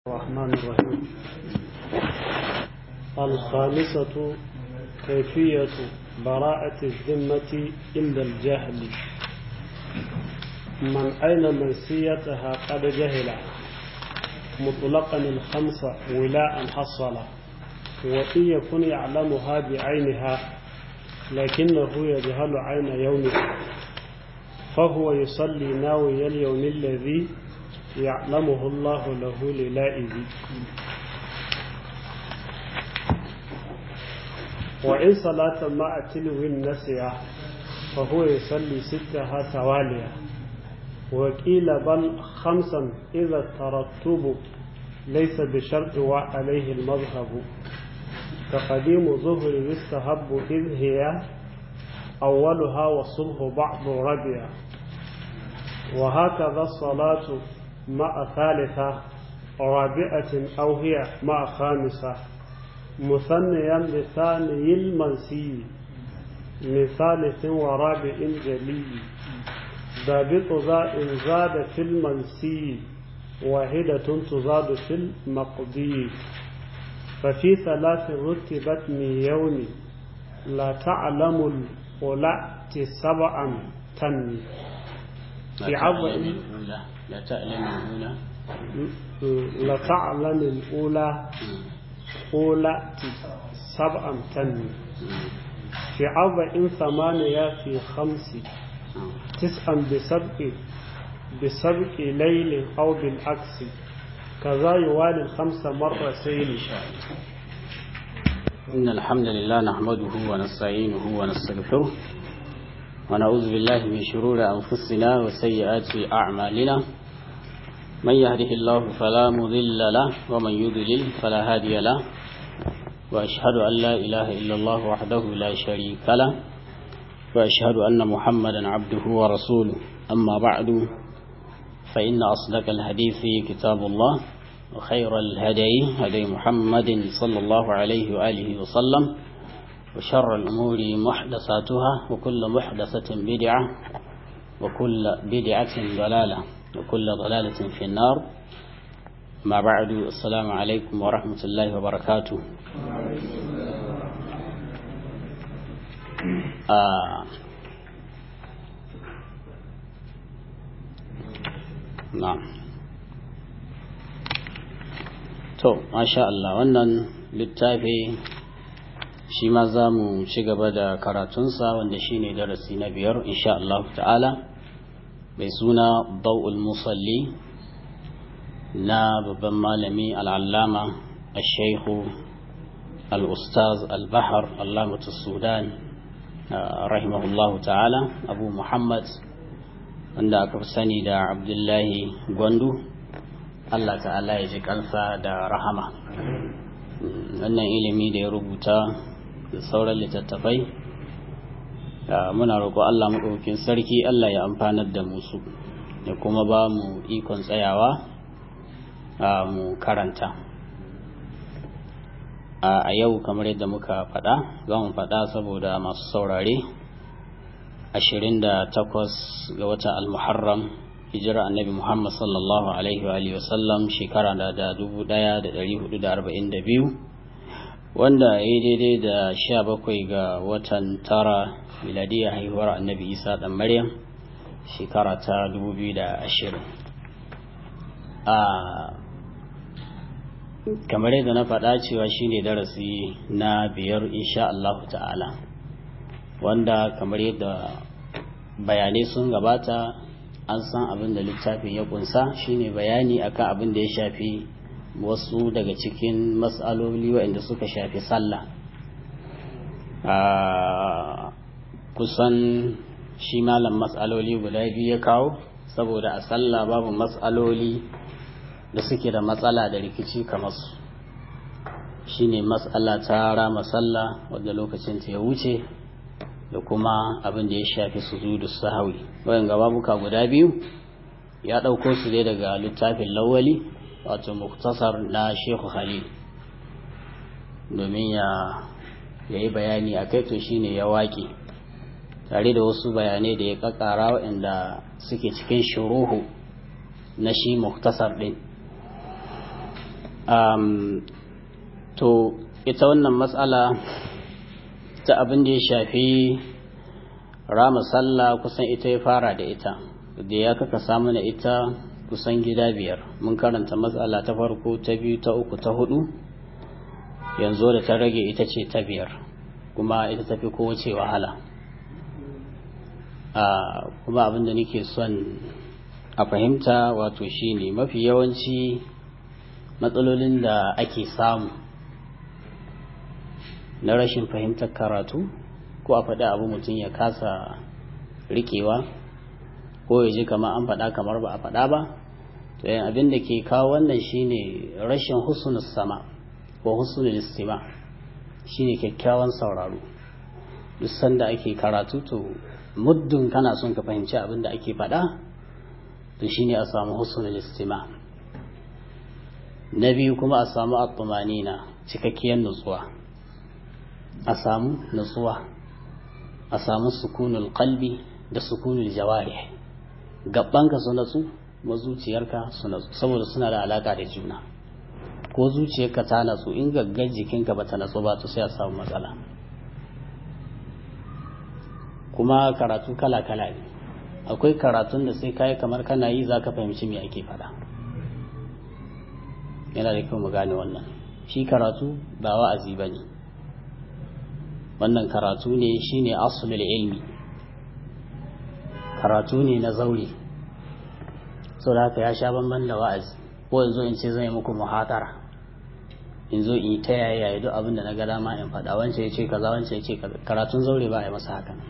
الرحمن الرحيم الخامسة كيفية براءة الذمة عند الجهل من أين منسيتها قد جهل مطلقا الخمسة ولاء حصل وإن يكن يعلمها بعينها لكنه يجهل عين يومها فهو يصلي ناوي اليوم الذي يعلمه الله له للائذ وإن صلاة مع تلو النسية فهو يصلي ستها توالية وقيل بل خمسا إذا الترتب ليس بشرط وعليه المذهب كقديم ظهر يستهب إذ هي أولها وصبح بعض ربيع وهكذا الصلاة مع ثالثة رابعة أو هي مع خامسة مثنيا بثاني المنسي من ثالث ورابع جلي ضابط ذا إن زاد في المنسي واحدة تزاد في المقضي ففي ثلاث رتبت من يوم لا تعلم الأولى سبعا تنمي في عظم لا تعلم الأولى لا تعلم الأولى أولى سبعا تنمي في أربع ثمانية في خمس تسعا بسبق بسبق ليل أو بالعكس كذا يوالي الخمس مرتين إن الحمد لله نحمده ونستعينه ونستغفره ونعوذ بالله من شرور أنفسنا وسيئات أعمالنا من يهده الله فلا مضل له ومن يضلل فلا هادي له وأشهد أن لا إله إلا الله وحده لا شريك له وأشهد أن محمدا عبده ورسوله أما بعد فإن أصدق الحديث كتاب الله وخير الهدي هدي محمد صلى الله عليه وآله وسلم وشر الأمور محدثاتها وكل محدثة بدعة وكل بدعة ضلالة وكل ضلالة في النار ما بعد السلام عليكم ورحمة الله وبركاته آه na'am to masha Allah wannan littafi shi ma za mu ci gaba da karatunsa wanda shi ne darasi na biyar insha Allah ta'ala mai suna bau'ul musalli na babban malami al'allama al-shaihu al-ustaz al-bahar allamatu sudan rahimahullahu ta'ala abu muhammad wanda aka fi sani da abdullahi gwandu allah ta'ala ya ji kansa da rahama wannan ilimi da ya rubuta da sauran littattafai muna roƙo allah maɗaukin sarki allah ya amfanar da musu da kuma ba mu ikon tsayawa mu karanta a yau kamar yadda muka faɗa za mu faɗa saboda masu saurare ashirin da takwas ga watan almuharram hijira annabi muhammad sallallahu alaihi wa alihi wasallam shekara da da dubu daya da dari hudu da arba'in da biyu wanda ya yi daidai da sha bakwai ga watan tara miladiyar haihuwar annabi isa dan maryam shekara ta dubu biyu da ashirin a kamar yadda na faɗa cewa shine darasi na biyar insha Allah ta'ala wanda kamar yadda bayanai sun gabata an san abin da littafin ya kunsa shine bayani akan abin da ya shafi wasu daga cikin matsaloli waɗanda suka shafi sallah kusan shi malam matsaloli guda biyu ya kawo saboda a sallah babu matsaloli da suke da matsala da rikici kamar su shine matsala ta rama sallah wadda lokacin ta ya wuce da kuma abin da ya shafi sujudu sahawi wayan gababuka guda biyu ya ɗauko su ne daga littafin lawali wato muktasar na shehu khalil domin ya yi bayani a kai to shine ya waƙe tare da wasu bayanai da ya ƙaƙara waɗanda suke cikin shuruhu na shi muktasar ɗin to ita wannan matsala ta abin da ya shafi rama sallah kusan ita ya fara da ita da ya kaka samu na ita kusan gida biyar mun karanta matsala ta farko ta biyu ta uku ta hudu yanzu da ta rage ita ce ta biyar kuma ita tafi kowace wahala kuma abin da nake son a fahimta wato shine mafi yawanci matsalolin da ake samu na rashin fahimtar karatu ko a faɗi abu mutum ya kasa rikewa ko ya ji kamar an faɗa kamar ba a faɗa ba to yin abin da ke kawo wannan shine rashin husnul sama ko husnul istima shine kyakkyawan sauraro duk sanda ake karatu to muddin kana son ka fahimci abin da ake faɗa to shine a samu husnul istima na biyu kuma a samu at-tumanina cikakkiyar nutsuwa a samu nutsuwa a samu sukunul qalbi da sukunul jawarih gabbanka su natsu kuma zuciyarka su natsu saboda suna da alaka da juna ko zuciyarka ta natsu in gaggar jikinka bata natsu ba to sai a samu matsala kuma karatu kala kala ne akwai karatun da sai kai kamar kana yi zaka fahimci me ake faɗa yana da kyau mu gane wannan shi karatu ba wa'azi bane wannan karatu ne shine aslul ilmi karatu ne na zaure sau da haka ya sha banban da wa'azi ko yanzu in ce zan yi muku muhatara in zo in yi ta yaya ya duk abin da na ga dama in faɗa wancan ya ce kaza wancan ya ce kaza karatun zaure ba a yi masa hakan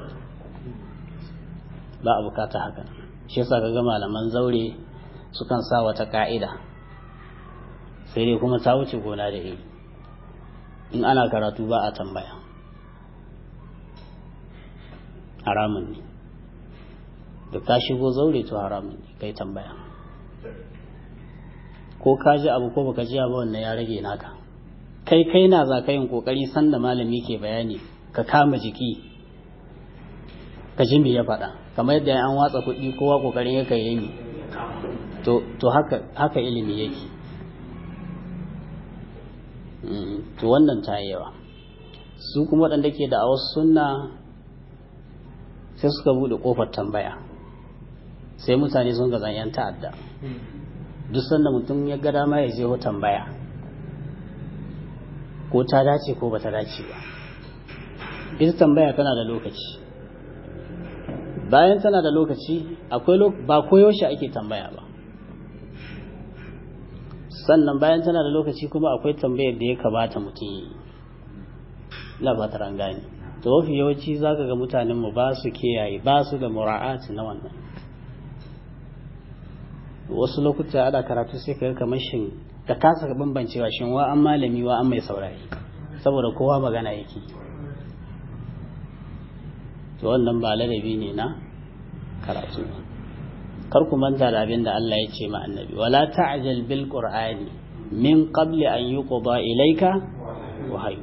ba a bukata hakan shi yasa kaga malaman zaure sukan sa wata ka'ida sai dai kuma ta wuce gona da iri in ana karatu ba a tambaya haramun ne da ka shigo zaure to haramun ne kai tambaya ko ka ji abu ko baka ji abu wannan ya rage naka kai kai na za ka yin kokari sanda malami ke bayani ka kama jiki ka ji me ya faɗa kamar yadda an watsa kuɗi kowa kokarin yaka yi to to haka haka ilimi yake to wannan ta yawa su kuma waɗanda ke da a wasu sunna sai suka buɗe ƙofar tambaya sai mutane sun gazan 'yan ta'adda duk sanda mutum ya ga dama ya je tambaya ko ta dace ko bata dace ba ita tambaya tana da lokaci bayan tana da lokaci akwai ba koyaushe ake tambaya ba sannan bayan tana da lokaci kuma akwai tambayar da ya kamata mutum yi na fatar an gane to mafi yawanci zaka ga mutanenmu ba su kiyaye ba su da mura'ati na wannan wasu lokuta ana karatu sai ka kamar shin ka kasa bambancewa shin wa an malami wa an mai saurari saboda kowa magana yake to wannan ba ladabi ne na karatu kar ku manta da abin da Allah ya ce ma annabi wala ta'jal bil qur'ani min qabli an yuqda ilayka wahyu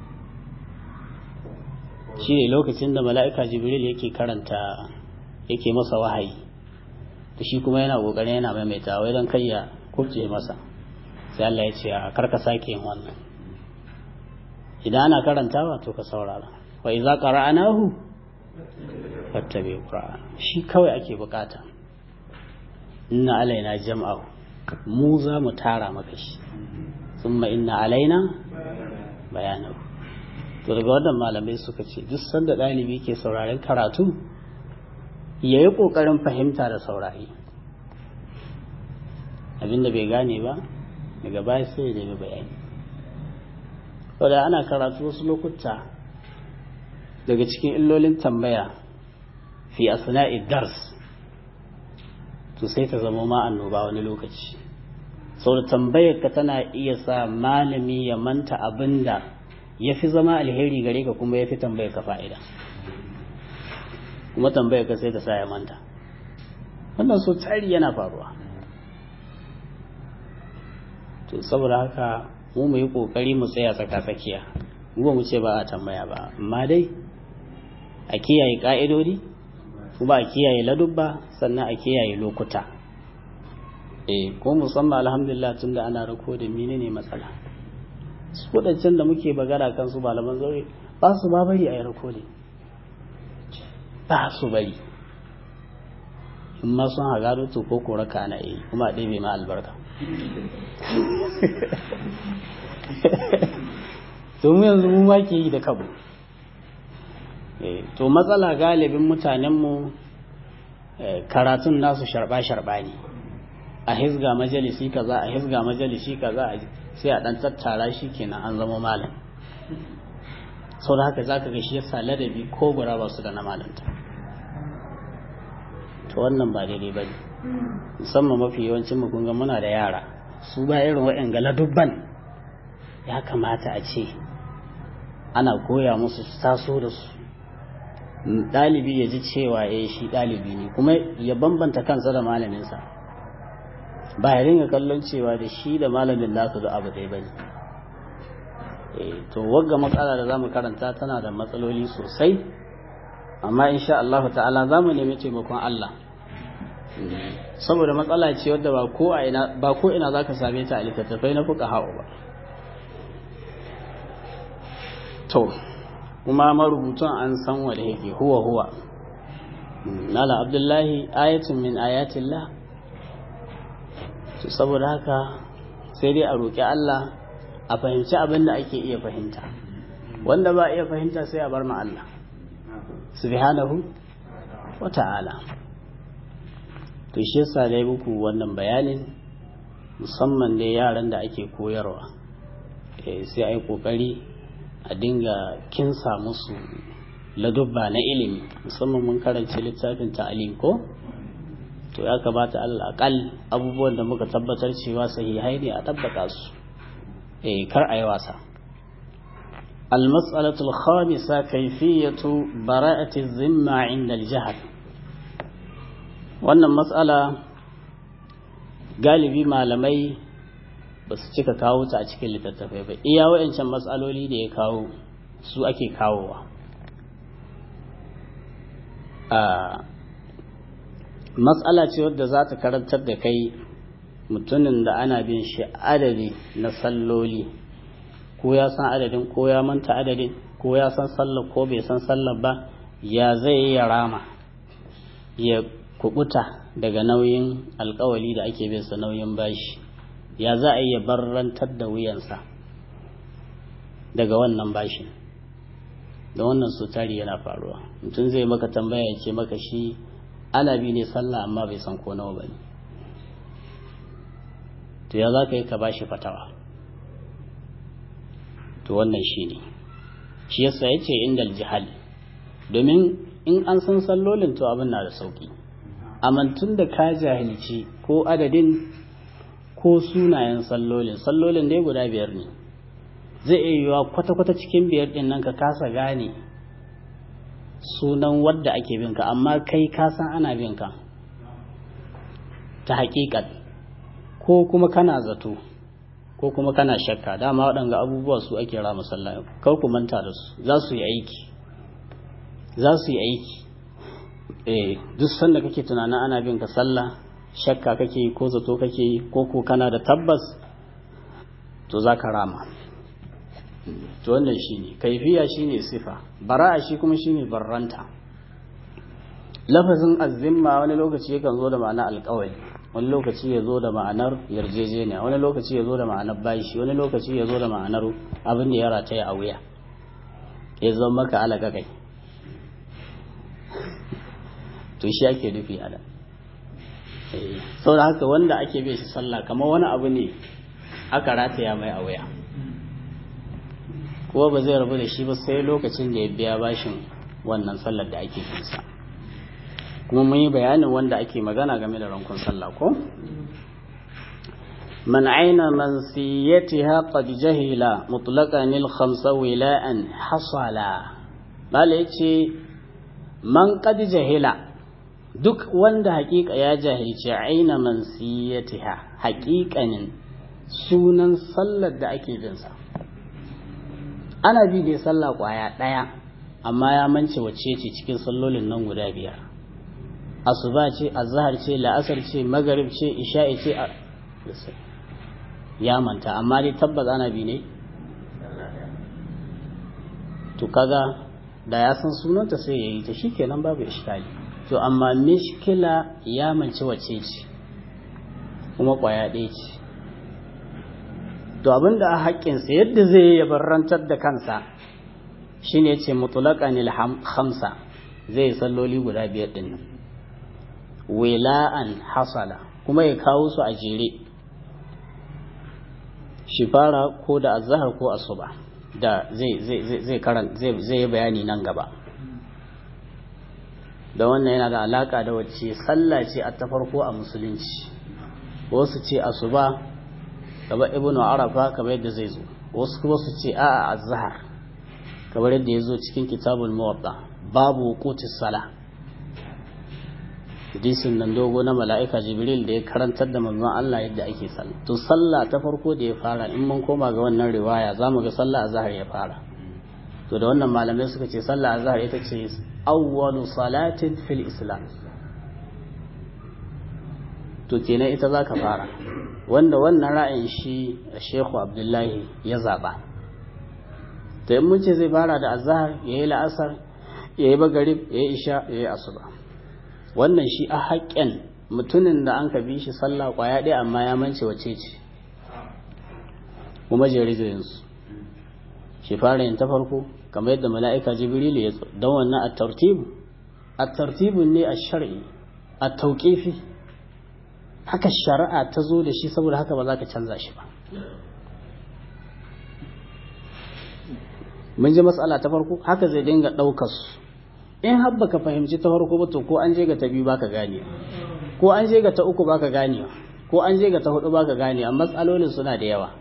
shi ne lokacin da mala'ika jibril yake karanta yake masa wahayi to shi kuma yana kokarin yana maimaita wai dan kai ya kubce masa sai Allah ya ce a karka sake yin wannan idan ana karantawa to ka saurara wa idza qara'nahu fattabi qur'an shi kawai ake bukata inna alaina jam'ahu mu za mu tara maka shi thumma inna alaina bayanahu to daga wannan malamai suka ce duk sanda ɗalibi ke sauraren karatu ya yi ƙoƙarin fahimta da saurari abinda bai gane ba daga baya sai ya nemi bayani saboda ana karatu wasu lokuta daga cikin illolin tambaya fi asna'i dars to sai ta zama ma annoba wani lokaci saboda tambayar ka tana iya sa malami ya manta abinda ya fi zama alheri gare ka kuma ya fi tambayar ka fa'ida kuma tambayar ka sai ta sa ya manta wannan so tsari yana faruwa to saboda haka mu mu yi kokari mu tsaya tsaka tsakiya mu ba mu ce ba a tambaya ba amma dai a kiyaye ka'idodi kuma a kiyaye ladubba sannan a kiyaye lokuta eh ko musamman alhamdulillah tunda ana rako da menene matsala su wadancan da muke bagara kan su malaman zaure ba su ba bari a yi rako ne ba su bari in ma sun haga to ko kora ka ana yi kuma a ɗebe ma albarka to mu yanzu mu ma ke yi da kabu to matsala galibin mutanenmu karatun nasu sharba-sharba ne a hizga majalisi kaza a hizga majalisi kaza sai a dan tattara shi kenan an zama malam sau da haka zaka ga shi yasa ladabi ko gura ba su da na malanta to wannan ba daidai ba ne musamman mafi yawancin mu kun ga muna da yara su ba irin wa'yan ga ladubban ya kamata a ce ana koya musu su taso da su ɗalibi ya ji cewa ya shi ɗalibi ne kuma ya bambanta kansa da malaminsa ba ya ringa kallon cewa da shi da malamin nasu da abu ɗaya bane to wagga matsala da zamu karanta tana da matsaloli sosai amma insha Allah ta'ala zamu nemi taimakon Allah saboda matsala ce wadda ba ko a ina ba ko ina zaka same ta a littattafai na fuka ha'u ba to kuma marubutun an san wanda yake huwa huwa nala abdullahi ayatun min ayatillah to saboda haka sai dai a roƙi Allah a fahimci abin da ake iya fahimta wanda ba iya fahimta sai a bar ma Allah subhanahu wa ta'ala to shi yasa dai muku wannan bayanin musamman dai yaran da ake koyarwa sai ai kokari a dinga kinsa musu ladubba na ilimi musamman mun karanci littafin ta'alim ko to ya kamata al'akal abubuwan da muka tabbatar cewa sahihai ne a tabbata su eh kar a yi wasa المسألة الخامسة كيفية براءة الذمة عند الجهل wannan matsala galibi malamai ba su cika kawo ta a cikin littattafai ba iya wa'ancan matsaloli da ya kawo su ake kawowa matsala ce wadda za ta karantar da kai mutumin da ana bin shi adadi na salloli ko ya san adadin ko ya manta adadin ko ya san sallar ko bai san sallar ba ya zai yi ya rama ya kubuta daga nauyin alkawali da ake bin sa nauyin bashi ya za a yi ya barrantar da wuyansa daga wannan bashin da wannan sutari yana faruwa mutum zai maka tambaya ya ce maka shi ana bi ne sallah amma bai san ko nawa ba ne to ya za ka yi ka bashi fatawa to wannan shi ne shi yasa ya ce inda jihal domin in an san sallolin to abin na da sauki amantun da ka jahilci ko adadin ko sunayen sallolin sallolin dai guda biyar ne zai iya yiwuwa kwata-kwata cikin biyar din nan ka kasa gane sunan wadda ake bin ka amma kai ka san ana bin ka ta haƙiƙat ko kuma kana zato ko kuma kana shakka dama waɗanga abubuwa su ake rama sallah kar ku manta da su za su yi aiki za su yi aiki eh duk sanda kake tunanin ana bin ka sallah shakka kake yi ko zato kake yi ko ko kana da tabbas to za ka rama to wannan shine kaifiya shine sifa bara'a shi kuma shine barranta lafazin azzimma wani lokaci yakan zo da ma'ana alƙawari wani lokaci ya zo da ma'anar yarjejeniya wani lokaci ya zo da ma'anar bashi wani lokaci ya zo da ma'anar abin da ya rataya a wuya ya zama maka alaka kai to shi ake nufi a nan saboda haka wanda ake bai shi sallah kamar wani abu ne aka rataya mai a wuya kuma ba zai rabu da shi ba sai lokacin da ya biya bashin wannan sallar da ake finsa kuma mun yi bayanin wanda ake magana game da rankun sallah ko man aina mansiyatiha qad jahila mutlaqan al khamsa wila'an hasala bala yace man qad jahila duk wanda hakika ya jahilci aina mansiyatiha hakikanin sunan sallar da ake bin sa ana bi da sallah kwaya daya amma ya mance wacce ce cikin sallolin nan guda biyar asuba ce azhar ce la'asar ce magarib ce isha'i ce ya manta amma dai tabbas ana bi ne to kaga da ya san sunanta sai ya yi ta shikenan babu iskali to amma mishkila ya mance wace ce kuma kwaya ɗaya ce to abinda a haƙƙinsa yadda zai yi ya barrantar da kansa shine ya ce mutulaƙan hamsa zai yi salloli guda biyar ɗin nan wila'an hasala kuma ya kawo su a jere shi fara ko da azahar ko asuba da zai karan zai yi bayani nan gaba da wannan yana da alaka da wacce sallah ce a ta farko a musulunci wasu ce asuba kamar ibnu arafa kamar yadda zai zo wasu kuma su ce a'a azhar kamar yadda ya zo cikin kitabul muwatta babu wuqutis sala hadisin nan dogo na mala'ika jibril da ya karantar da manzon Allah yadda ake sallah to sallah ta farko da ya fara in mun koma ga wannan riwaya zamu ga sallah azhar ya fara to da wannan malamai suka ce sallah azhar ita ce awwalu salatin fil islam to kenan ita zaka fara wanda wannan ra'ayin shi Sheikhu Abdullahi ya zaba to in mun ce zai fara da azhar yayi la'asar yayi magrib yayi isha yayi asuba wannan shi a haƙƙin mutumin da an ka bi shi sallah ƙwaya ɗaya amma ya mance wace ce kuma jerijoyinsu shi fara yin ta farko kamar yadda mala'ika jibrilu ya zo don wannan a tartibu a tartibun ne a shari'i a tauƙifi haka shari'a ta zo da shi saboda haka ba za ka canza shi ba mun ji matsala ta farko haka zai dinga ɗaukar su in har baka fahimci ta farko ba to ko an je ga ta biyu baka gane ko an je ga ta uku baka gane ko an je ga ta hudu baka gane amma matsalolin suna da yawa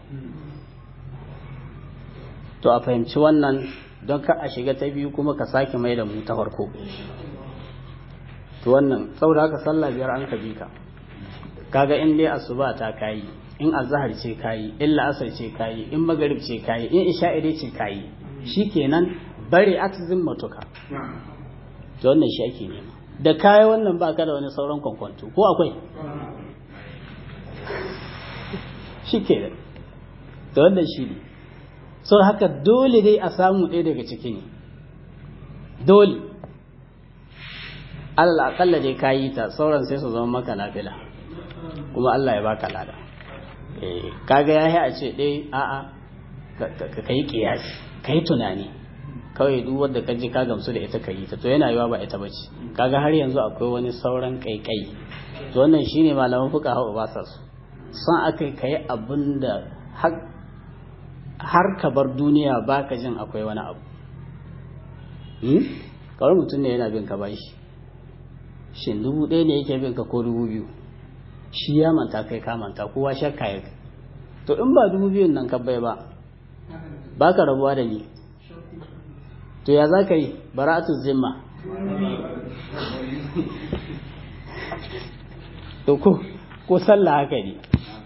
to a fahimci wannan don ka a shiga ta biyu kuma ka sake mai da mu ta farko to wannan saboda haka sallah biyar an ka bi ka kaga in dai asuba ta kayi in azhar ce kayi in la'asar ce kayi in magarib ce kayi in isha'i ce kayi shikenan bari atizin matuka to wannan shi ake nema da kayi wannan ba ka da wani sauran kwankwanto ko akwai shi ke da to wannan shi ne so haka dole dai a samu ɗaya daga ciki ne dole alal akalla dai ka yi ta sauran sai su zama maka nafila kuma Allah ya baka lada kaga ya yi a ce ɗaya a'a ka yi ƙiyasi ka yi tunani kawai duk wanda ka ji ka gamsu da ita ka yi ta to yana yiwa ba ita bace kaga har yanzu akwai wani sauran kaikai to wannan shine malaman fuka hawa ba sa su san akai kai abin da har ka bar duniya baka jin akwai wani abu kawai mutum ne yana bin ka bashi shin dubu ɗaya ne yake bin ka ko dubu biyu shi ya manta kai ka manta kowa shakka ya to in ba dubu biyun nan ka bai ba baka rabuwa da ni to ya za ka yi bara'atu zimma to ko ko sallah haka ne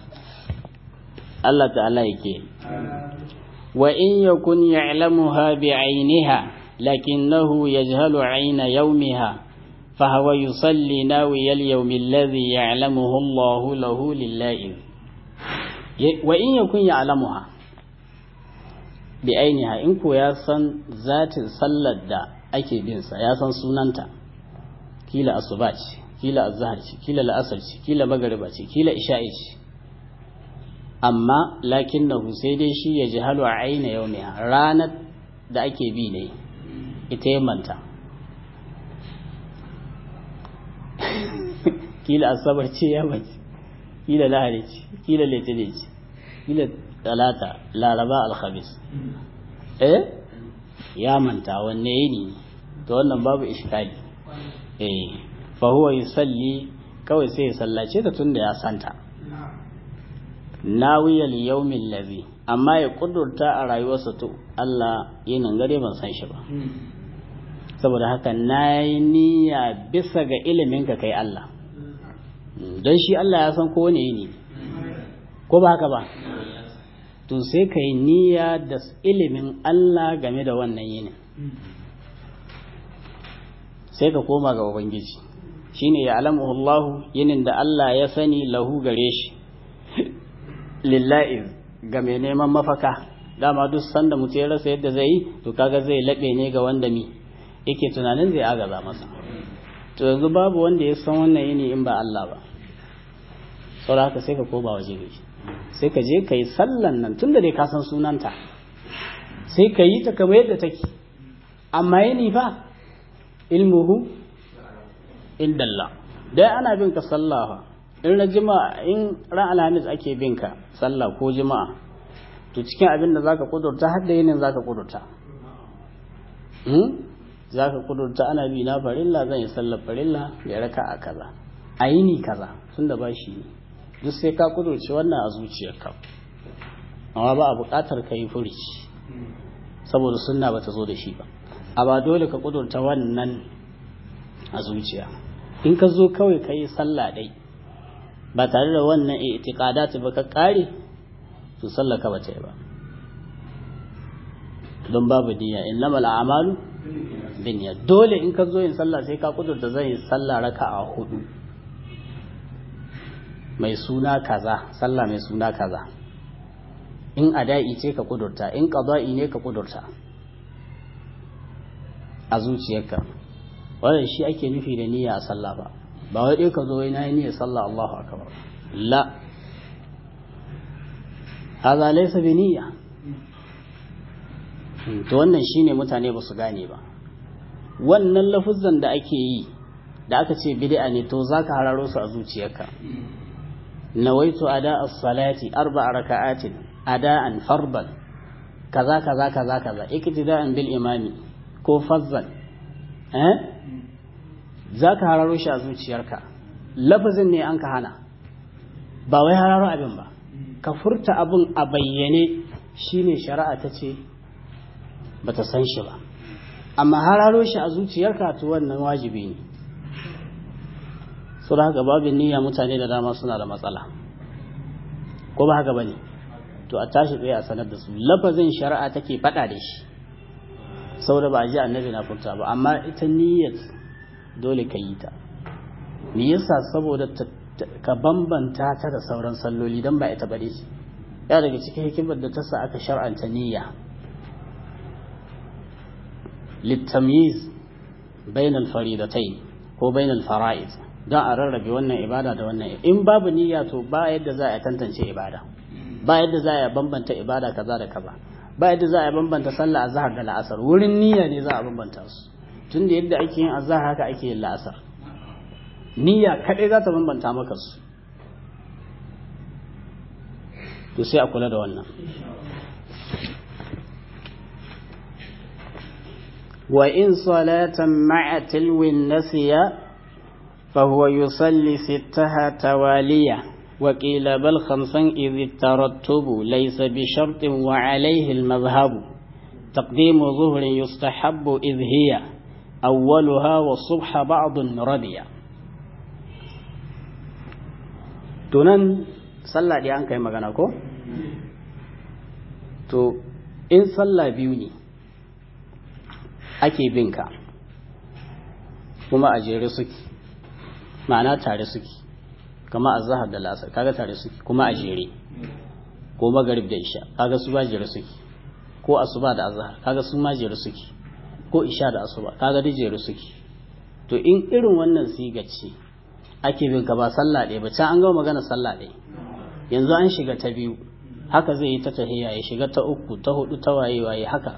Allah ta'ala yake wa in yakun ya'lamuha bi'ainiha lakinnahu yajhalu 'ayna yawmiha فهو يصلي ناوي اليوم الذي يعلمه الله له لله وإن يكن يعلمها bi ainiha in ko ya san zatin sallar da ake bin sa ya san sunanta kila asuba ce kila azhar ce kila la'asar ce kila magariba ce kila isha'i ce amma lakinnahu sai dai shi ya jahalu a aina yaumiha ranar da ake bi ne ita ya manta kila asabar ce ya mace kila lahari ce kila litinin ce kila talata laraba alhamis eh ya manta wanne yini to wannan babu iskali eh fa huwa yusalli kawai sai ya sallace ta tunda ya santa nawiyal yawmin ladhi amma ya kudurta a rayuwarsa to Allah yinin gare ban san shi ba saboda haka nayi niyya bisa ga ilimin ka kai Allah don shi Allah ya san kowane yini ko ba haka ba to sai ka yi niyya da ilimin Allah game da wannan yinin sai ka koma ga Ubangiji shine ya alamuhu Allah yinin da Allah ya sani lahu gare shi lillahi ga mai neman mafaka dama duk sanda mutum ya rasa yadda zai yi to kaga zai laɓe ne ga wanda mi yake tunanin zai agaza masa to yanzu babu wanda ya san wannan yini in ba Allah ba saboda haka sai ka koba waje gari sai ka je ka yi sallan nan tunda dai ka san sunanta sai ka yi ta kamar yadda take amma yini fa ilmuhu indallah dai ana bin ka sallah in na jima'a in ran alhamis ake bin ka sallah ko jima'a to cikin abin da zaka kudurta har da yinin zaka kudurta hmm zaka kudurta ana bi na farilla zan yi sallar farilla ya raka a kaza a yini kaza tunda ba shi duk sai ka kudurce wannan a zuciyarka amma ba a buƙatar ka yi furici saboda sunna ba ta zo da shi ba a ba dole ka kudurta wannan a zuciya in ka zo kawai ka yi sallah ɗai ba tare da wannan itiqadat ba ka kare to sallah ka bata yi ba don babu niyya innamal a'malu binniyya dole in ka zo yin sallah sai ka kudurta zan yi sallah raka'a hudu mai suna kaza sallah mai suna kaza in ada'i ce ka kudurta in qada'i ne ka kudurta a zuciyarka wannan shi ake nufi da niyya a sallah ba ba wai dai ka zo wai nayi niyyar sallah Allahu akbar la hadha laysa bi niyya to wannan shine mutane ba su gane ba wannan lafuzzan da ake yi da aka ce bid'a ne to zaka hararo su a zuciyarka nawaitu ada as-salati arba'a raka'atin ada'an farban kaza kaza kaza kaza iktida'an bil imami ko fazzan eh zaka hararo shi a zuciyarka lafazin ne an ka hana ba wai hararo abin ba ka furta abin a bayyane shine shari'a ta ce bata san shi ba amma hararo shi a zuciyarka to wannan wajibi ne su haka babin niyya mutane da dama suna da matsala ko ba haka bane to a tashi tsaye a sanar da su lafazin shari'a take faɗa da shi saboda ba a ji annabi na furta ba amma ita niyyar dole ka yi ta me yasa saboda ka bambanta ta da sauran salloli dan ba ita bane ya daga cikin hikimar da ta sa aka shar'anta niyya للتمييز بين الفريضتين ko bainal fara'id don a rarrabe wannan ibada da wannan in babu niyya to ba yadda za a tantance ibada ba yadda za a bambanta ibada kaza da kaza ba yadda za a bambanta sallah azhar da la'asar wurin niyya ne za a bambanta su tunda yadda ake yin azhar haka ake yin la'asar niyya kadai za ta bambanta maka su to sai a kula da wannan وإن صلاة مع تلو نسي فهو يصلي ستها توالية وقيل بل خمسا إذ الترتب ليس بشرط وعليه المذهب تقديم ظهر يستحب إذ هي أولها والصبح بعض ربيع tunan sallah dai an kai magana ko to in sallah biyu ne ake bin ka kuma a jere suke ma'ana tare suke kama a zahar da lasar kaga tare suke kuma a jere ko magarib da isha kaga su ba jere suke ko asuba da azhar kaga su ma jere suke ko isha da asuba kaga duk jere suke to in irin wannan siga ce ake bin ka ba sallah ɗaya ba can an gama magana sallah ɗaya yanzu an shiga ta biyu haka zai yi ta tahiyya ya shiga ta uku ta hudu ta waye waye haka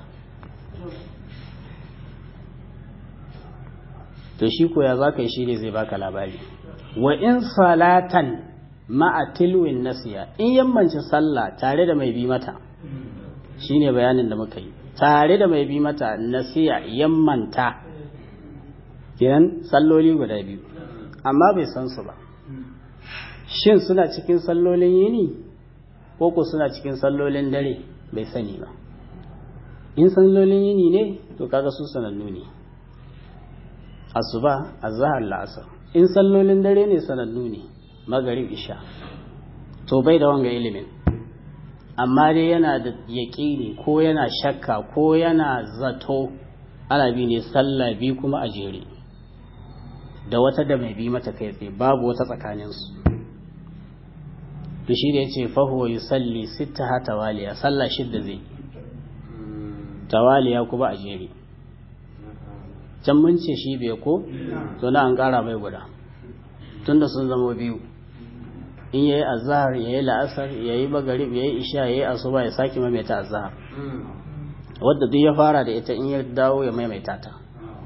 to shi koya za ka yi shi ne zai baka labari wa in salatan ma'a tilwin nasiya in yammanci sallah tare da mai bi mata shine bayanin da muka yi tare da mai bi mata nasiya yammanta kenan salloli guda biyu amma bai san su ba shin suna cikin sallolin yini ko ko suna cikin sallolin dare bai sani ba in sallolin yini ne to kaga su sanannu ne asuba azhar la'asar in sallolin dare ne sanannu ne magarib isha to bai da wanga ilimin amma dai yana da yaƙini ko yana shakka ko yana zato ana bi ne sallah bi kuma a jere da wata da mai bi mata kai tsaye babu wata tsakaninsu to shi da ya ce fahuwa yi salli sita ha tawaliya sallah shidda zai tawaliya kuma a jere can mun ce shi bai ko to na an kara mai guda tunda sun zama biyu in yayi azhar yayi la'asar yayi magarib yayi isha yayi asuba ya saki maimaita azhar wadda duk ya fara da ita in ya dawo ya maimaita ta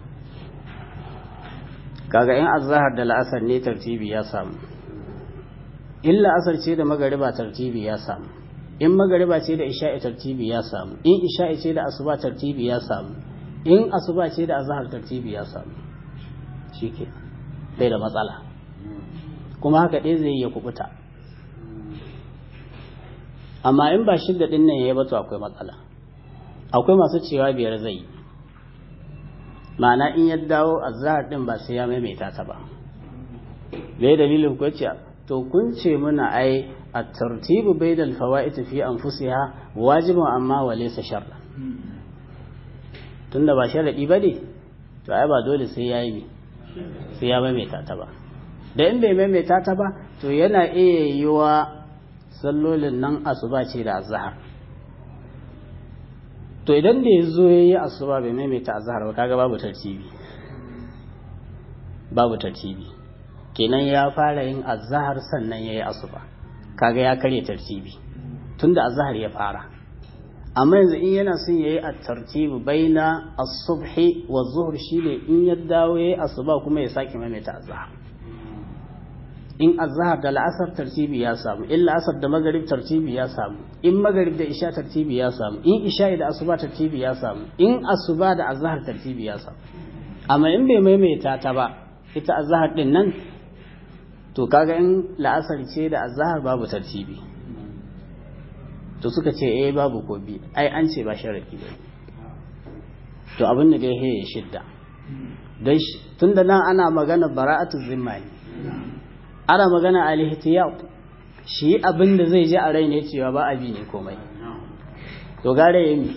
kaga in azhar da la'asar ne tartibi ya samu in la'asar ce da magariba tartibi ya samu in magariba ce da isha'i tartibi ya samu in isha'i ce da asuba tartibi ya samu in asuba ce da azhar tartibi ya samu shike bai da matsala kuma haka ɗaya zai iya kubuta amma in ba shidda ɗin nan ya bato akwai matsala akwai masu cewa biyar zai yi ma'ana in ya dawo azhar ɗin ba sai ya maimaita ta ba bai dalilin ko ce to kun ce muna ai a tartibu bai da alfawa'id fi anfusiha wajibun amma wa laysa sharra tunda ba sharadi bane to ai ba dole sai yayi sai ya maimaita ta ba da in bai maimaita ta ba to yana iya yiwa sallolin nan asuba ce da azhar to idan da ya zo ya yi asuba bai maimaita azhar ba kaga babu tartibi babu tartibi kenan ya fara yin azhar sannan ya yi asuba kaga ya karya tartibi tunda azhar ya fara amma yanzu in yana son yayi at-tartibu baina as-subhi wa zuhr shine in ya dawo yayi asuba kuma ya sake maimaita azhar in azhar da la'asar tartibi ya samu in la'asar da magarib tartibi ya samu in magarib da isha tartibi ya samu in isha da asuba tartibi ya samu in asuba da azhar tartibi ya samu amma in bai maimaita ta ba ita azhar din nan to kaga in la'asar ce da azhar babu tartibi to suka ce eh babu ko bi ai an ce ba sharadi ba to abin da dai ya shidda dan tunda nan ana magana bara'atu zimma ne ana magana al-ihtiyat shi abin da zai ji a rai ne cewa ba abi ne komai to gare yami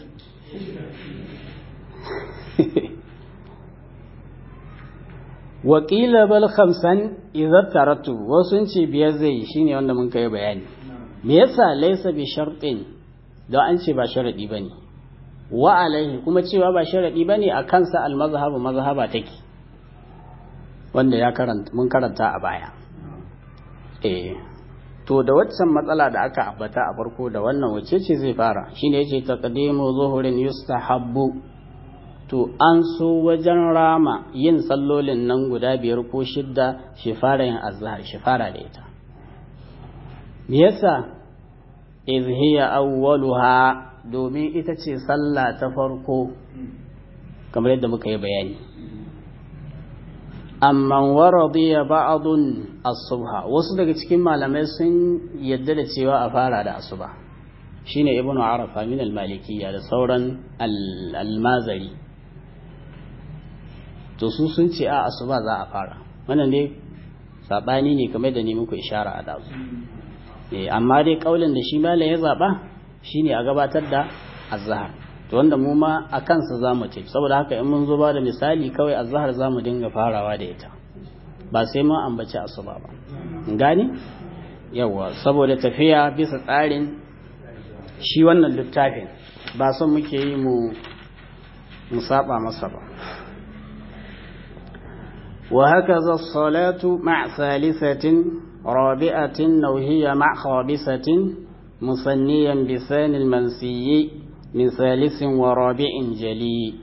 wakila bal khamsan idza taratu wasu ce biyar zai shine wanda mun kai bayani me yasa laysa bi shartin don an ce ba sharadi bane wa alaihi kuma cewa ba sharadi bane a kansa al mazhabu mazhaba take wanda ya karanta mun karanta a baya eh to da waccan matsala da aka ambata a farko da wannan wacce ce zai fara shine yace taqdimu zuhurin yustahabbu to an so wajen rama yin sallolin nan guda biyar ko shidda shi fara yin azhar shi fara da ita me yasa iz hiya awwaluha domin ita ce sallah ta farko kamar yadda muka yi bayani amma waradiya ba'dun as-subha wasu daga cikin malamai sun yadda da cewa a fara da asuba shine ibnu arafa min al-malikiyya da sauran al-mazari to su sun ce a asuba za a fara wannan ne sabani ne kamar da ni muku ishara a dazu eh amma dai kaulin da shi malam ya zaba shine a gabatar da azhar to wanda mu ma a kansa zamu ce saboda haka in mun zo ba da misali kawai azhar zamu dinga farawa da ita ba sai mun ambaci asuba ba gani yawa saboda tafiya bisa tsarin shi wannan littafin ba son muke yi mu mu saba masa ba وهكذا الصلاة مع ثالثة رابعة أو هي مع خامسة مثنيا بثاني المنسي من ثالث ورابع جلي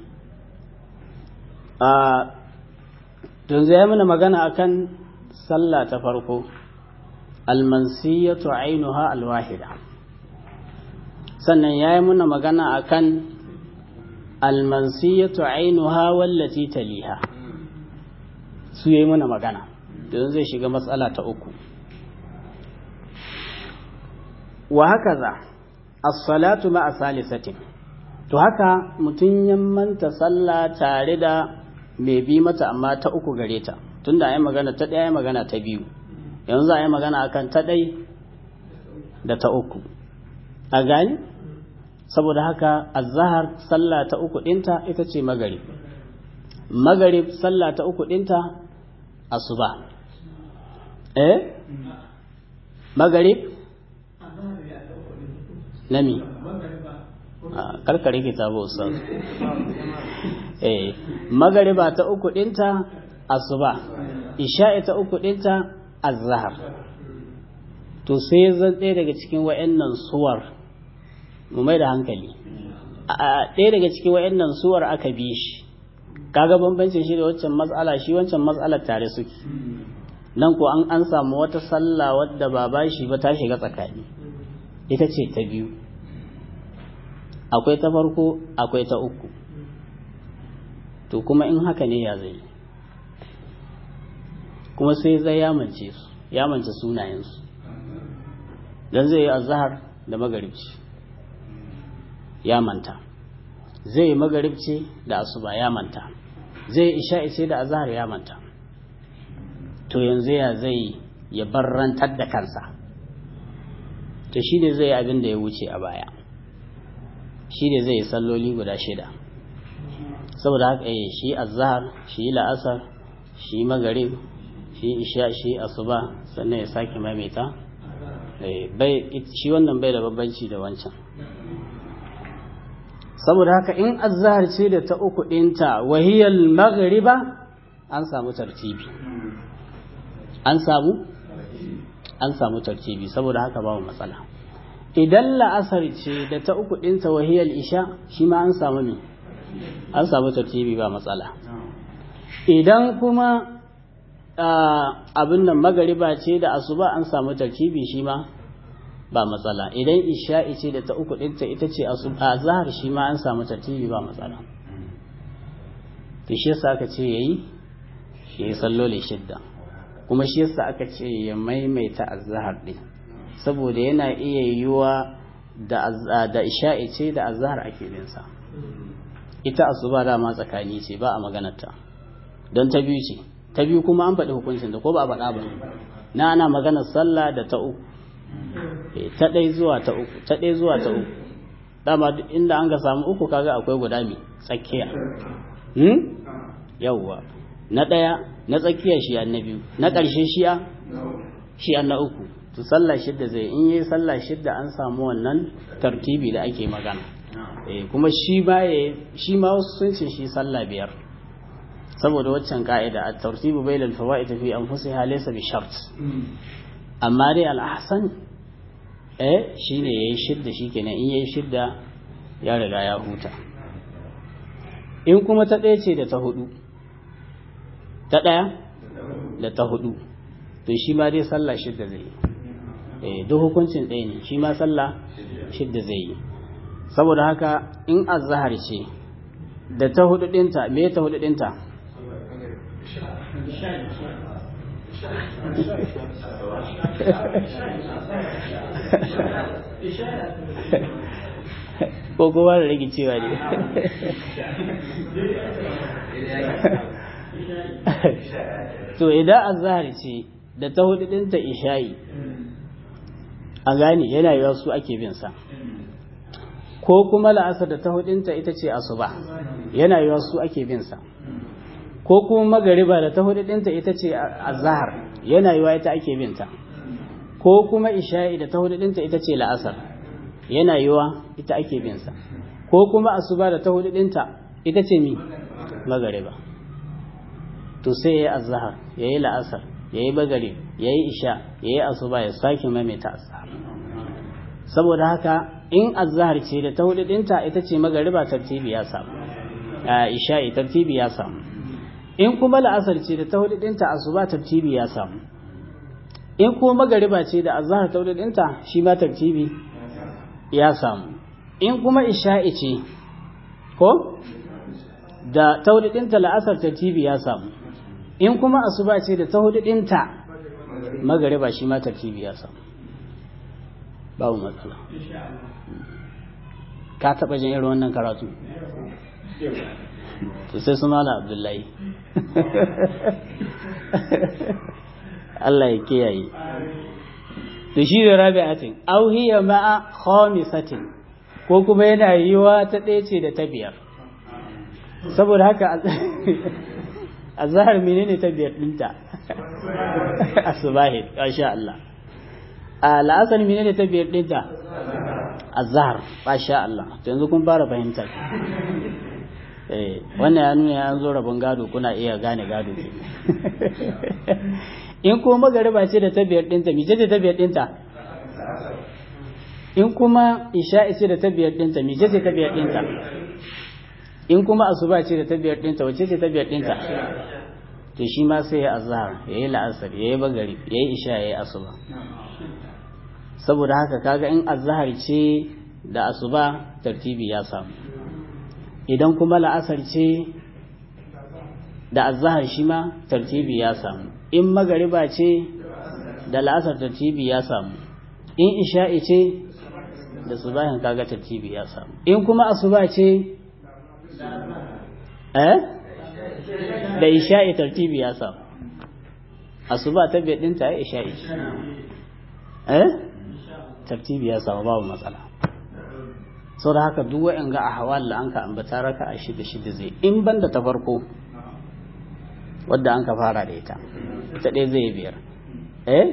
تنزي من مغانا أكن صلى تفرقو المنسية عينها الواحدة sannan ya yi muna magana a kan almansiyatu ainuha wallati taliha su yi mana magana don zai shiga matsala ta uku wa haka za as-salatu ma'a salisatin to haka mutum ya manta sallah tare da mai bi mata amma ta uku gare ta tunda ayi magana ta ɗaya magana ta biyu yanzu za a yi magana akan ta ɗai da ta uku a gani saboda haka azhar sallah ta uku ɗinta ita ce magarib magarib sallah ta uku ɗinta asuba eh magarib nami karkare kitabu ustaz eh magariba ta uku dinta asuba isha'i ta uku dinta azhar to sai zan ɗaya daga cikin wa'annan suwar mu mai da hankali a ɗaya daga cikin wa'annan suwar aka bi shi kaga bambancin shi da wancan matsala shi wancan matsalar tare suke nan ko an an samu wata sallah wadda ba ba shi ba ta shiga tsakani ita ce ta biyu akwai ta farko akwai ta uku to kuma in haka ne ya zai kuma sai zai yamance su yamance sunayensu don zai yi azahar da magaribci ya manta zai yi magaribci da asuba ya manta zai yi isha'i ce da azahar ya manta to yanzu ya zai ya barrantar da kansa to shi ne zai yi abin da ya wuce a baya shi ne zai yi salloli guda shida saboda haka yi shi azahar shi la'asar shi magarib shi isha shi asuba sannan ya sake maimaita shi wannan bai da babbanci da wancan saboda haka in azhar ce da ta uku ɗinta wahiyar maghriba an samu tartibi an samu an samu tartibi saboda haka babu matsala idan la'asar ce da ta uku ɗinta wahiyar isha shi ma an samu ne an samu tartibi ba matsala idan kuma abin nan magariba ce da asuba an samu tartibi shi ma ba matsala idan isha'i ce da ta uku ɗinta ita ce a zahar shi ma an samu tartibi ba matsala to shi yasa aka ce yayi shi ya sallole shidda kuma shi yasa aka ce ya maimaita azhar din saboda yana iya yiwa da da isha'i ce da azhar ake bin sa ita asuba dama tsakani ce ba a maganarta don ta biyu ce ta biyu kuma an faɗi hukuncin da ko ba a faɗa ba na ana maganar sallah da ta uku ta ɗai zuwa ta uku ta ɗai zuwa ta uku dama duk inda an ga samu uku kaga akwai guda mai tsakiya hmm? yawwa na ɗaya na tsakiya shi na biyu na ƙarshe shi'a shi na uku to sallah shidda zai in yi sallah shidda an samu wannan tartibi da ake magana eh kuma shi ba shi ma wasu sun ce shi sallah biyar saboda waccan ka'ida at-tartibu bainal fawaid fi anfusiha laysa bi shart amma dai al-ahsan eh shine yayi shidda shikenan in yayi shidda ya riga ya huta in kuma ta ɗaya ce da ta hudu ta ɗaya da ta hudu to shi ma dai sallah shidda zai yi eh duk hukuncin ɗaya ne shi ma sallah shidda zai yi saboda haka in azhar ce da ta hudu ɗinta me ta hudu ɗinta ko kowa da rage cewa ne to idan azhar ce da ta hudu ɗinta isha'i a gane yana yiwa su ake bin sa ko kuma la'asar da ta hudinta ita ce asuba yana yiwa su ake bin sa ko kuma magariba da ta hudinta ita ce azhar yana yiwa ita ake bin ta ko kuma isha'i da ta hudinta ita ce la'asar yana yiwa ita ake bin sa ko kuma asuba da ta hudinta ita ce mi magariba to sai yayi azhar yayi la'asar yayi magarib yayi isha yayi asuba ya sake maimaita azhar saboda haka in azhar ce da ta hudu dinta ita ce magariba tartibi ya samu isha'i tartibi ya samu in kuma la'asar ce da ta hudu dinta asuba tartibi ya samu in kuma magariba ce da azhar ta hudu dinta shi ma tartibi ya samu in kuma isha'i ce ko da ta hudu dinta la'asar tartibi ya samu in kuma asuba ce da ta hudu dinta magariba shi ma tartibi ya samu babu matsala ka taɓa jin irin wannan karatu to sai su mala abdullahi Allah ya kiyaye to shi da rabi'atin aw hiya ma'a khamisatin ko kuma yana yiwa ta ɗaya ce da ta biyar saboda haka azhar menene ta biyar ɗinta asubahi masha Allah a la'asar mene ne ta biyar ɗinta azhar masha Allah to yanzu kun fara fahimtar eh wannan ya nuna an zo rabon gado kuna iya gane gado ke in kuma magariba ce da ta biyar ɗinta mice ce ta biyar ɗinta in kuma isha'i ce da ta biyar ɗinta mice ce ta biyar ɗinta in kuma asuba ce da ta biyar ɗinta wace ce ta biyar ɗinta to shi ma sai ya azhar ya yi la'asar ya yi bagari ya yi isha ya yi asuba saboda haka kaga in azhar ce da asuba tartibi ya samu idan kuma la'asar ce da azhar shi ma tartibi ya samu in magariba ce da la'asar tartibi ya samu in isha'i ce da subahin kaga tartibi ya samu in kuma asuba ce eh da isha'i tartibi ya samu asuba ta bai dinta ya isha'i eh tartibi ya samu babu matsala sau da haka duk wa'in ga a hawal da an ka ambata raka a shida shida zai in banda ta farko wadda an ka fara da ita ita ɗaya zai biyar eh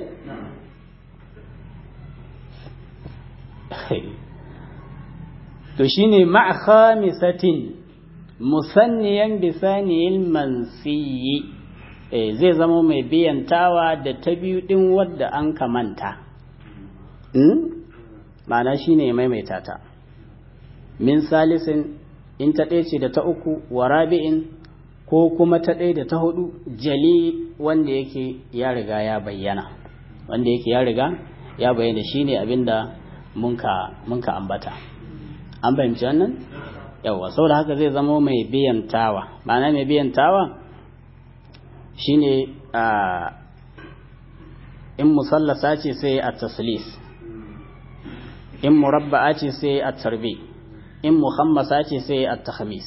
to shine ma'a khamisatin musanniyan bisaniyil mansiyi eh zai zama mai biyantawa da ta biyu din wadda an kamanta hmm? ma'ana shine maimaita ta min salisin in ta ɗaya ce da ta uku wa rabi'in ko kuma ta ɗaya da ta hudu jali wanda yake ya riga ya bayyana wanda yake ya riga ya bayyana shine abinda munka munka ambata an fahimci wannan yawa saboda haka zai zama mai biyan tawa ma'ana mai biyan tawa shine a in musallasa ce sai a taslis in murabba'a ce sai a tarbi in muhammasa ce sai a tahamis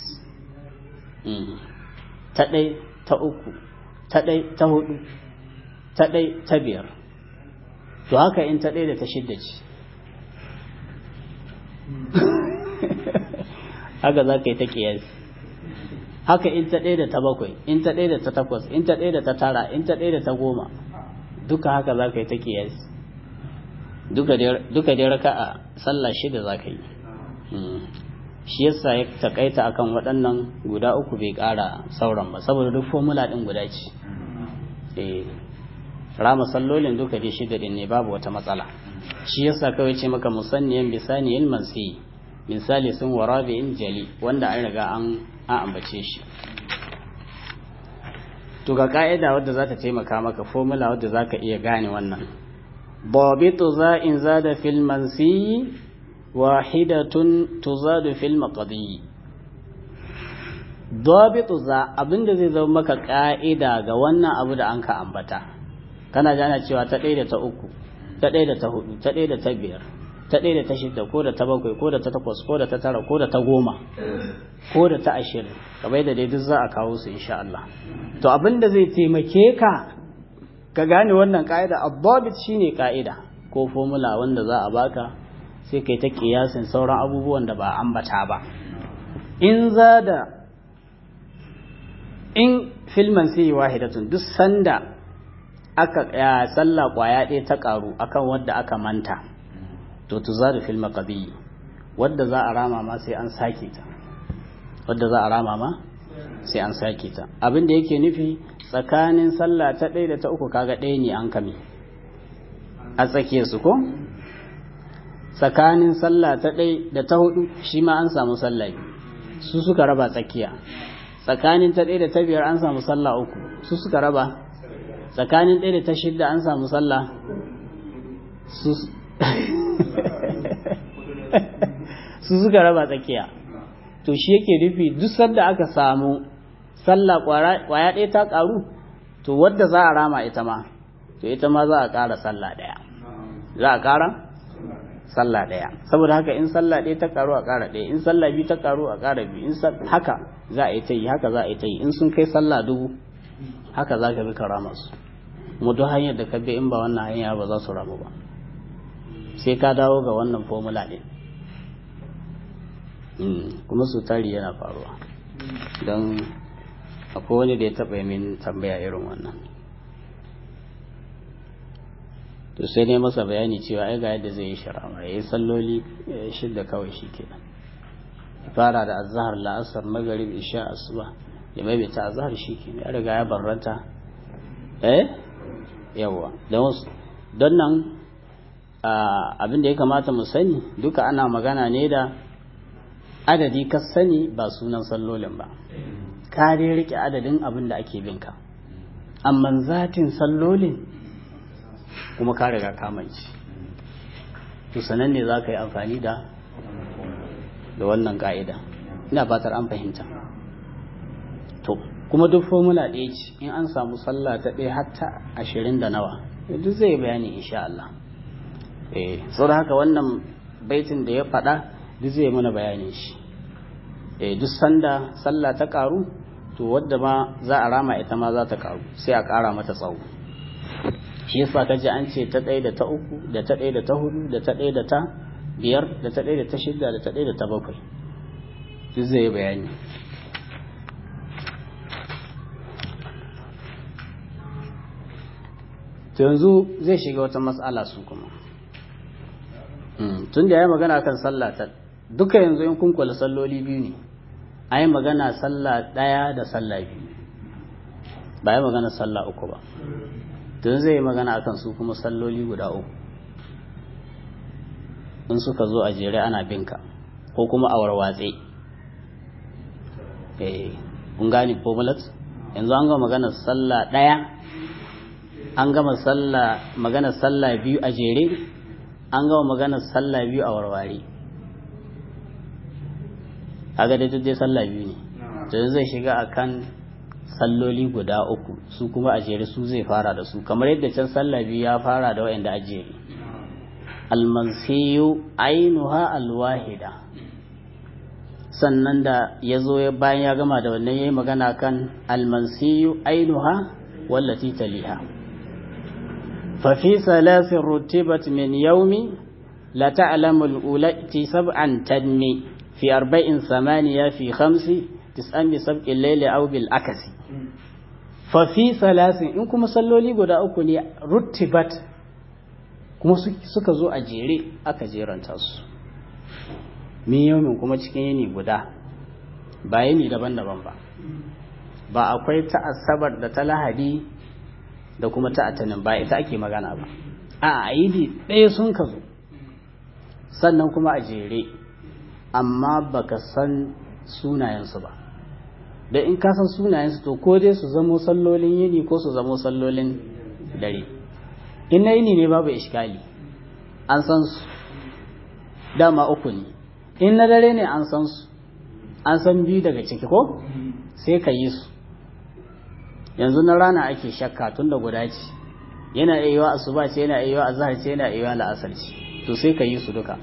ta ɗai ta uku ta ɗai ta hudu ta ɗai ta biyar to haka in ta ɗai da ta shidda ce haka za ka yi ta ƙiyasi haka in ta ɗaya da ta bakwai in ta ɗaya da ta takwas in ta ɗaya da ta tara in ta ɗaya da ta goma duka haka za ka yi ta ƙiyasi duka dai raka a sallah shida za ka yi shi yasa ya takaita akan waɗannan guda uku bai ƙara sauran ba saboda duk formula ɗin guda ce eh rama sallolin duka dai shida ɗin ne babu wata matsala shi yasa kawai ce maka musanniyan bisaniyan mansi misali sun warabi'in jali wanda an riga an ambace shi to ga ka'ida wadda za ta taimaka maka formula wadda za ka iya gane wannan babitu za in zada fil mansi wahidatun tuzadu fil maqdi dabitu za abinda zai zama maka ka'ida ga wannan abu da an ka ambata kana gane cewa ta ɗaya da ta uku ta ɗaya da ta hudu ta ɗaya da ta biyar ta ɗaya da ta shida ko da ta bakwai ko da ta takwas ko da ta tara ko da ta goma ko da ta ashirin kamar da dai duk za a kawo su insha Allah to abin da zai taimake ka ka gane wannan ka'ida abbabit shine ka'ida ko formula wanda za a baka sai kai ta kiyasin sauran abubuwan da ba ambata ba in za da in filman sai wahidatun duk sanda aka ya sallah kwaya ɗaya ta karu akan wadda aka manta to tuzadu fil maqdi wadda za a rama ma sai an sake ta wadda za a rama ma sai an sake ta abin da yake nufi tsakanin sallah ta ɗaya da ta uku kaga ɗaya ne an kame a tsakiyar su ko tsakanin sallah ta ɗaya da ta hudu shi ma an samu sallah su suka raba tsakiya tsakanin ta ɗaya da ta biyar an samu sallah uku su suka raba tsakanin ɗaya da ta shidda an samu sallah su su suka raba tsakiya to shi yake nufi duk sanda aka samu sallah kwaya ɗaya ta ƙaru to wadda za a rama ita ma to ita ma za a ƙara sallah ɗaya za a ƙara sallah ɗaya saboda haka in sallah ɗaya ta ƙaru a ƙara ɗaya in sallah biyu ta ƙaru a ƙara biyu in haka za a yi ta yi haka za a yi ta yi in sun kai sallah dubu haka za ka bi ka rama su mu duk hanyar da ka bi in ba wannan hanya ba za su ramu ba sai ka dawo ga wannan formula ɗin kuma su tari yana faruwa don akwai wani da ya taɓa min tambaya irin wannan to sai ne masa bayani cewa ai ga yadda zai yi shara ya yi salloli shidda kawai shi kenan fara da azhar la'asar magarib isha asuba ya maimaita azhar shi kenan ya riga ya barranta eh yawa don nan abin da ya kamata mu sani duka ana magana ne da adadi ka sani ba sunan sallolin ba ka dai rike adadin abin da ake binka amma zatin sallolin kuma ka riga kamanci to sanan ne za ka yi amfani da da wannan ka'ida ina fatar an fahimta to kuma duk formula ɗaya ce in an samu sallah ta ɗaya hatta ashirin da nawa duk zai bayani insha Allah eh da haka wannan baitin da ya faɗa duk zai mana bayanin shi eh duk sanda sallah ta karu to wadda ma za a rama ita ma za ta karu sai a ƙara mata tsawo shi yasa kaji an ce ta ɗaya da ta uku da ta ɗaya da ta hudu da ta ɗaya da ta biyar da ta ɗaya da ta shida da ta ɗaya da ta bakwai duk zai bayani to yanzu zai shiga wata matsala su kuma tun da ya yi magana kan sallah ta duka yanzu in kun kula salloli biyu ne a yi magana sallah ɗaya da sallah biyu ba yi magana sallah uku ba tun zai yi magana akan su kuma salloli guda uku in suka zo a jere ana binka ko kuma a warwatse kun gane formulat yanzu an ga magana sallah ɗaya an gama sallah magana sallah biyu a jere an gama magana sallah biyu a warware kaga dai duk dai sallah biyu ne to zai shiga akan salloli guda uku su kuma a jere su zai fara da su kamar yadda can sallah biyu ya fara da wa'anda a jere almansiyu ainuha alwahida sannan da ya zo bayan ya gama da wannan ya yi magana kan almansiyu ainuha wallati taliha ففي ثلاث رتبت من يوم لا تعلم الأولى سبعا تنمي في أربع ثمانية في خمس تسعا بسبق الليل أو بالأكس ففي ثلاث إن كما صلوا لي قد أكوني رتبت kuma suka zo a jere aka jeranta su min yaumin kuma cikin yini guda ba yini daban-daban ba ba akwai ta asabar da ta lahadi da kuma ta atanin ba ita ake magana ba a aidi ɗaya sun ka zo sannan kuma a jere amma baka san sunayensu ba da in ka san sunayensu to ko dai su zamo sallolin yini ko su zamo sallolin dare in na yini ne babu ishkali an san su dama uku ne in na dare ne an san su an san biyu daga ciki ko sai ka yi su yanzu na rana ake shakka tun da guda ce yana iya yiwa asuba ce yana iya yiwa azhar ce yana iya yiwa la'asar ce to sai ka yi su duka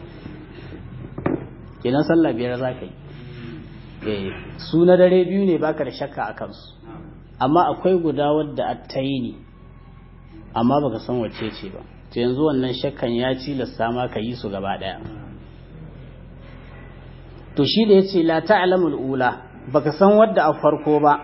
kenan sallah biyar za ka yi eh su na dare biyu ne baka da shakka a kansu amma akwai guda wadda ta yi ne amma baka san wacce ce ba to yanzu wannan shakkan ya cilasta ma ka yi su gaba daya to shi da yace la ta'lamul ula baka san wadda a farko ba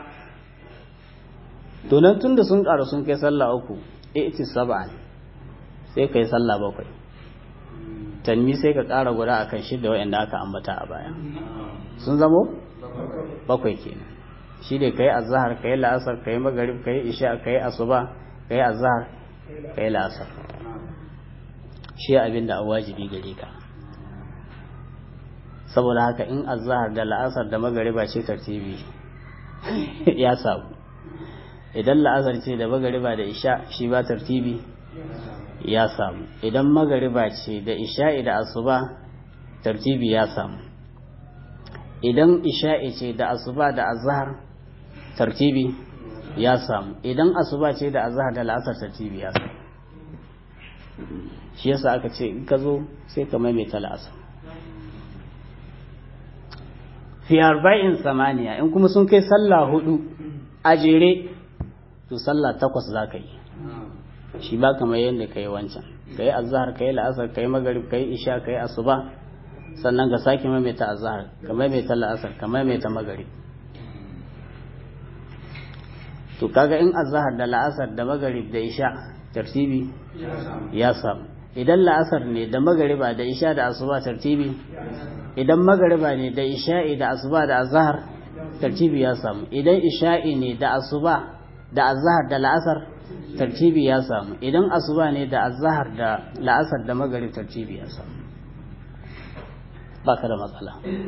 to nan tunda sun ƙara sun kai sallah uku iti sab'an sai kai sallah bakwai tanmi sai ka ƙara guda akan shidda wa'anda aka ambata a baya sun zamo bakwai kenan shi ne kai azhar kai la'asar kai magarib kai isha kai asuba kai azhar kai la'asar shi abin da wajibi gare ka saboda haka in azhar da la'asar da magariba ce tartibi ya samu idan la'asar ce da magariba da isha shi ba tartibi ya samu idan magariba ce da isha'i da asuba tartibi ya samu idan isha'i ce da asuba da azhar tartibi ya samu idan asuba ce da azhar da la'asar tartibi ya samu shi yasa aka ce in ka zo sai ka maimaita la'asar fi arba'in samaniya in kuma sun kai sallah hudu a jere to sallah takwas za ka yi shi ba kamar yadda ka yi wancan ka yi azahar ka yi la'asar ka yi magarib ka yi isha ka yi asuba sannan ka sake maimaita azahar ka maimaita la'asar ka maimaita magarib to kaga in azahar da la'asar da magarib da isha tartibi ya samu idan la'asar ne da magariba da isha da asuba tartibi idan magariba ne da isha'i da asuba da azhar tartibi ya samu idan isha'i ne da asuba da azhar da la'asar tartibi ya samu idan asuba ne da azhar da la'asar da magarib tartibi ya samu baka da matsala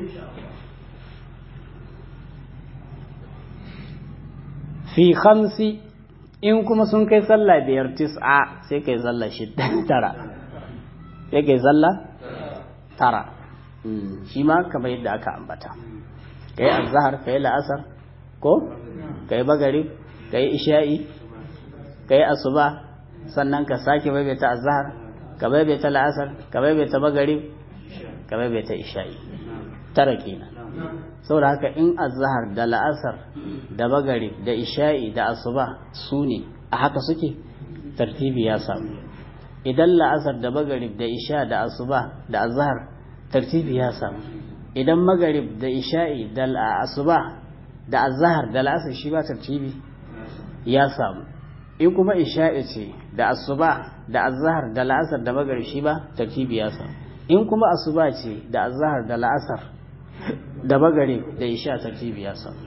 fi khamsi in kuma sun kai sallah biyar tis'a sai kai sallah shidda tara sai kai sallah tara shi ma kamar yadda aka ambata kai azhar kai la'asar ko kai bagarib kai isha'i kai asuba sannan ka sake baibaita azhar ka baibaita la'asar ka baibaita bagarib ka baibaita isha'i tara kenan saboda haka in azhar da la'asar da bagarib da isha'i da asuba su ne a haka suke tartibi ya samu idan la'asar da bagarib da isha da asuba da azhar tartibi ya samu idan magarib da isha'i da asuba da azhar da la'asar shi ba tartibi ya samu in kuma isha'i ce da asuba da azhar da la'asar da magarib shi ba tartibi ya samu in kuma asuba ce da azhar da la'asar da magarib da isha tartibi ya samu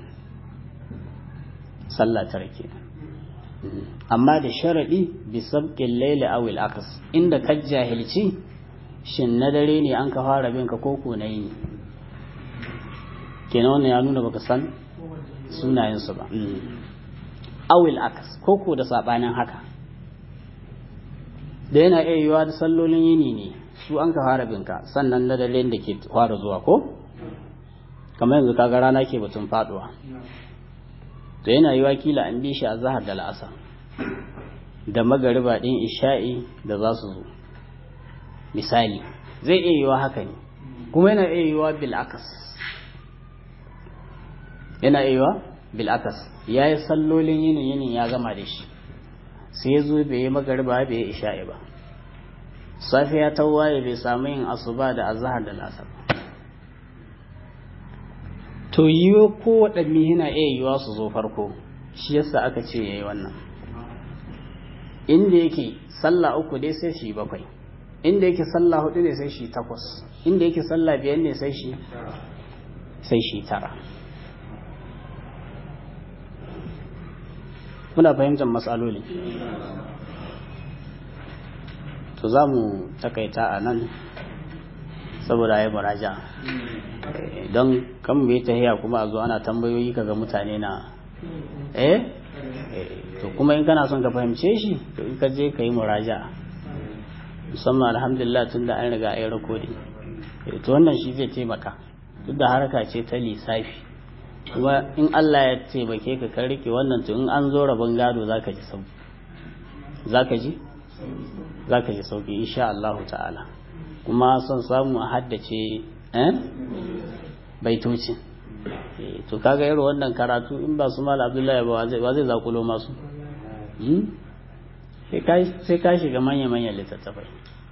sallah tare kenan amma da sharadi bi sabqil layli aw al aqs inda ka jahilci shin na dare ne an ka fara bin ka koko na yi kenan wannan ya nuna baka san sunayensu ba awil akas koko da sabanin haka da yana iya yiwa da sallolin yini ne su an ka fara binka sannan na dare da ke fara zuwa ko kamar yanzu kaga rana ke batun faduwa to yana yiwa kila an bi shi a zahar da la'asa da magariba din isha'i da za su zo misali zai iya yiwa haka ne kuma yana iya yiwa bil akas yana iya yiwa bil akas ya yi sallolin yinin yinin ya gama da shi sai ya zo bai yi magariba bai yi isha'i ba safiya ta waye bai samu yin asuba da azhar da lasar to yiwo ko waɗanne yana iya yiwa su zo farko shi yasa aka ce yayi wannan inda yake sallah uku dai sai shi bakwai inda yake sallah hudu ne sai shi takwas inda yake sallah biyar ne sai shi sai shi tara muna fahimtar matsaloli to za mu takaita a nan saboda ya muraja don kan bai tahiya kuma a zo ana tambayoyi kaga mutane na eh to kuma in kana son ka fahimce shi to in ka je ka yi muraja musamman alhamdulillah tun da an riga a yi rakodi to wannan shi zai taimaka duk da harka ce ta lissafi kuma in Allah ya taimake ka kan rike wannan to in an zo rabon gado zaka ji sauki zaka ji zaka ji sauki insha Allah ta'ala kuma son samu a haddace eh baitoci to kaga irin wannan karatu in ba su mala Abdullahi ba zai ba zai zakulo masu sai ka shiga manya-manyan littattafai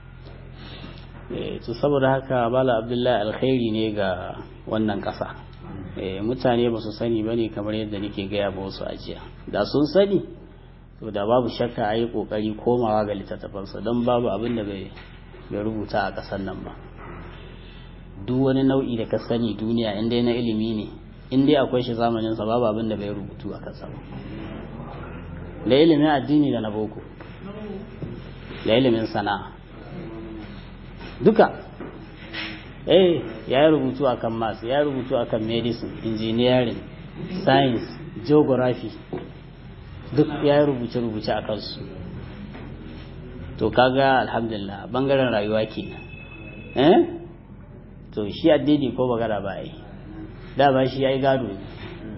to saboda haka bala abdullahi alkhairi ne ga wannan ƙasa mutane ba su sani ba ne kamar yadda nake gaya ba wasu ajiya da sun sani to da babu shakka a yi ƙoƙari komawa ga littattafansa don babu abin da bai rubuta a ƙasar nan ba duk wani nau'i da ka sani duniya in dai na ilimi ne in dai akwai shi zamaninsa babu abin da bai rubutu a kansa ba da ilimin addini da na boko da ilimin sana'a duka eh ya yi rubutu akan maths ya yi rubutu akan medicine engineering science geography duk ya yi rubuce-rubuce a kansu to kaga alhamdulillah bangaren rayuwa kenan eh to shi addini ko bagara ba yi da ba shi ya yi gado ne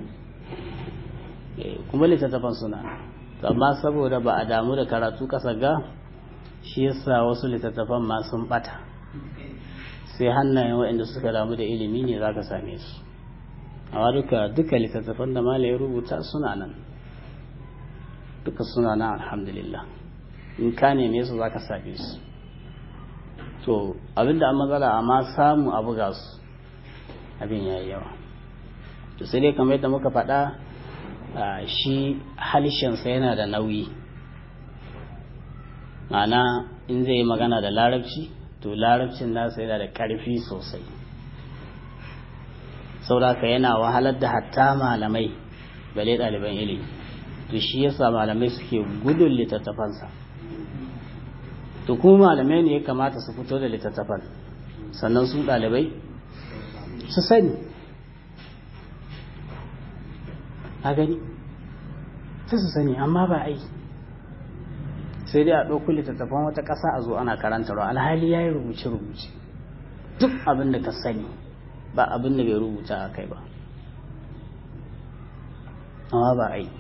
kuma littattafan suna amma saboda ba a damu da karatu kasa ga shi yasa wasu littattafan ma sun bata sai hannayen waɗanda suka damu da ilimi ne za ka same su amma duka duka littattafan da malaye rubuta suna nan duka suna nan alhamdulillah in ka neme su za ka same su to abinda an matsala amma samu a buga su abin ya yi yawa to sai dai kamar yadda muka faɗa shi halishinsa yana da nauyi ma'ana in zai yi magana da larabci to larabcin nasa yana da ƙarfi sosai sauraka yana wahalar da hatta malamai bale ɗaliban ilimi to shi yasa malamai suke gudun littattafansa to kuma malamai ne ya kamata su fito da littattafan sannan su ɗalibai su sani a gani sai su sani amma ba ai sai dai a ɗauko littattafan wata ƙasa a zo ana karantarwa alhali ya yi rubuce-rubuce duk abin da ka sani ba abin da bai rubuta a kai ba amma ba ai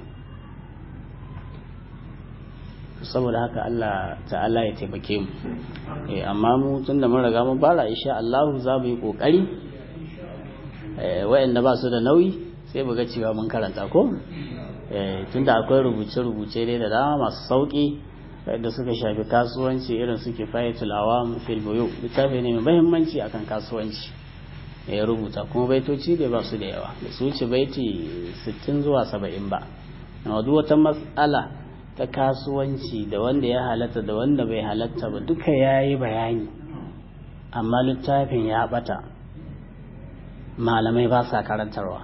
saboda haka Allah ta'ala ya taimake mu amma mu tun da mun riga mun fara insha Allah za mu yi kokari waɗanda ba su da nauyi sai mu ga cewa mun karanta ko tunda akwai rubuce-rubuce dai da dama masu sauki da suka shafi kasuwanci irin suke fayatul awam fil buyu littafi ne mai muhimmanci akan kasuwanci ya rubuta kuma baitoci da ba su da yawa da su wuce baiti 60 zuwa 70 ba amma duk wata matsala ta kasuwanci da wanda ya halatta da wanda bai halatta ba duka yayi bayani amma littafin ya bata malamai ba sa karantarwa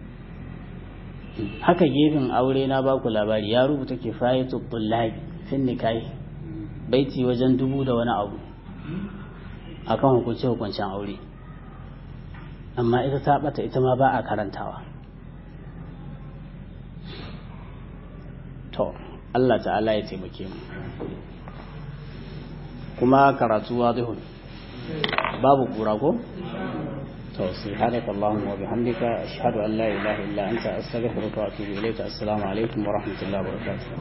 haka gefen aure na baku labari ya rubuta kifayatu tullabi fin nikahi baiti wajen dubu da wani abu akan hukunce hukuncen aure amma ita ta bata ita ma ba a karantawa to Allah ta'ala ya taimake mu kuma karatu wadihun babu kura ko to subhanaka allahumma wa bihamdika ashhadu an la ilaha illa anta astaghfiruka wa atubu ilayka assalamu alaikum wa rahmatullahi wa barakatuh